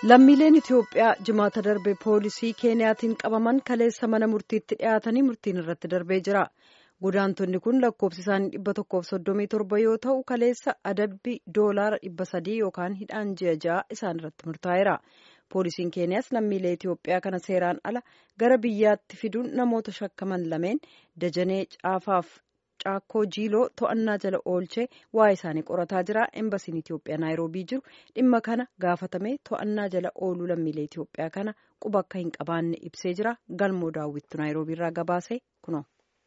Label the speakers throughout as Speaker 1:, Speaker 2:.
Speaker 1: Lammiileen Itoophiyaa jimaata darbe poolisii Keeniyaatiin qabaman kaleessa mana murtiitti dhiyaatanii murtiin irratti darbee jira. Godaantonni kun lakkoofsi isaanii dhibba tokkoof soddomii torba yoo ta'u kaleessa adabbii doolaara dhibba sadii yookaan hidhaan ji'a ja'a isaan irratti murtaa'eera. Poolisiin Keeniyaas lammiilee Itoophiyaa kana seeraan ala gara biyyaatti fiduun namoota shakkaman lameen Dajanee Caafaaf Caakkoo Jiiloo to'annaa jala oolchee waa'ee isaanii qorataa jira. Embasiin Itoophiyaa Naayiroobii jiru dhimma kana gaafatame to'annaa jala ooluu lammiilee Itoophiyaa kana quba akka hin qabaanne ibsee jira. Galmoo daawwittu Naayiroobii irraa gabaase kunoo.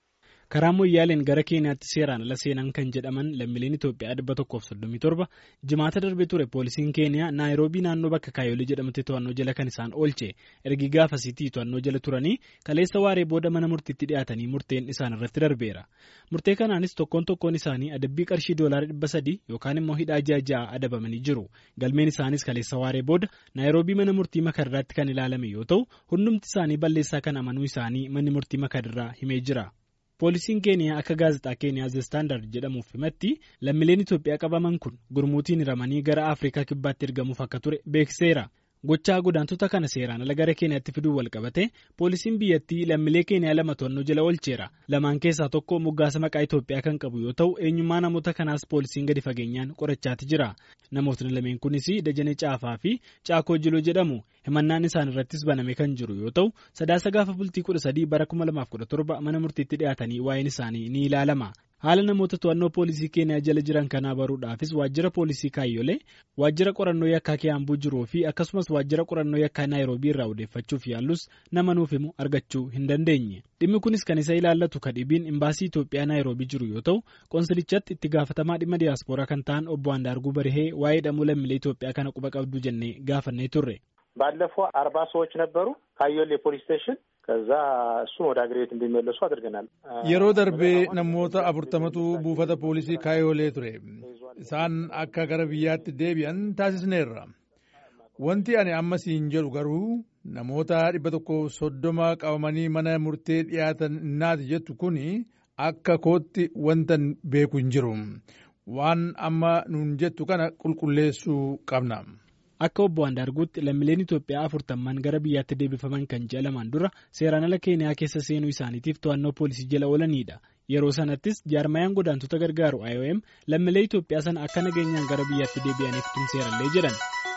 Speaker 2: karaa moyyaaleen gara keeniyaatti seeraan ala seenan kan jedhaman lammiileen Itoophiyaa dhibba tokkoof soddomii torba jimaata darbe ture poolisiin keeniyaa naayiroobii naannoo bakka kaayolee jedhamutti to'annoo jala kan isaan oolche ergi gaafasiitii to'annoo jala turanii kaleessa waaree booda mana murtiitti dhiyaatanii murteen isaan irratti darbeera murtee kanaanis tokkoon tokkoon isaanii adabbii qarshii doolaara dhibba sadii yookaan immoo hidhaa ji'a ja'a adabamanii jiru galmeen isaanis kaleessa waaree booda naayiroobii mana murtii makarraatti kan ilaalame yoo ta'u hundumti isaanii balleessaa kan amanuu isaanii manni murtii makarraa himee jira. poolisiin keeniyaa akka gaazexaa keeniyaa ze staandard jedhamuuf himatti lammiileen itoophiyaa qabaman kun gurmuutiin hiramanii gara afrikaa kibbaatti ergamuuf akka ture beeksiseera gochaa godaantota kana seeraan ala gara keeniyaatti fiduu walqabate poolisiin biyyattii lammiilee keeniyaa lama to'annoo jala oolcheera lamaan keessaa tokko moggaasa maqaa itoophiyaa kan qabu yoo ta'u eenyummaa namoota kanaas poolisiin gadi fageenyaan qorachaati jira namootni lameen kunis dajanee caafaa fi caakoo jiloo jedhamu himannaan isaan irrattis baname kan jiru yoo ta'u sadaasa gaafa bultii kudha sadii bara kuma lamaaf kudha torba mana murtiitti dhiyaatanii waa'een isaanii ni ilaalama. haala namoota to'annoo poolisii keeniyaa jala jiran kanaa baruudhaafis waajjira poolisii kaayyolee waajjira qorannoo yakkaa kiyaambuu jiruu fi akkasumas waajjira qorannoo yakkaa naayiroobii irraa odeeffachuuf yaallus nama nuuf himu argachuu hin dandeenye dhimmi kunis kan isa ilaallatu kadhibiin imbaasii Itoophiyaa naayiroobii jiru yoo ta'u qoonsilichatti itti gaafatamaa dhimma diyaaspooraa kan ta'an obbo Andaarguu Barihee waa'ee hidhamuu lammiilee Itoophiyaa kana quba qabdu jennee gaafannee turre.
Speaker 3: ባለፈው አርባ ሰዎች ነበሩ ካዮሌ ፖሊስ ስቴሽን ከዛ እሱን ወደ አገር ቤት እንዲመለሱ አድርገናል።
Speaker 4: yeroo darbee namoota afurtamatu buufata poolisii kaayolee ture isaan akka gara biyyaatti deebi'an taasisneerra wanti ani amma siin jedhu garuu namoota dhibba tokko soddoma qabamanii mana murtee dhiyaatan innaati jettu kun akka kootti wantan beeku hin jiru waan amma nuun jettu kana qulqulleessuu qabna.
Speaker 2: Akka obbo Andaarguutti lammiileen Itoophiyaa afurtamman gara biyyaatti deebifaman kan ji'a lamaan dura seeraan ala Keeniyaa keessa seenuu isaaniitiif to'annoo poolisii jala oolanidha. Yeroo sanattis jaarmayaan godaantota gargaaru IOM lammiilee Itoophiyaa sana akka nageenyaan gara biyyaatti deebi'aniif tumseerallee jedhan.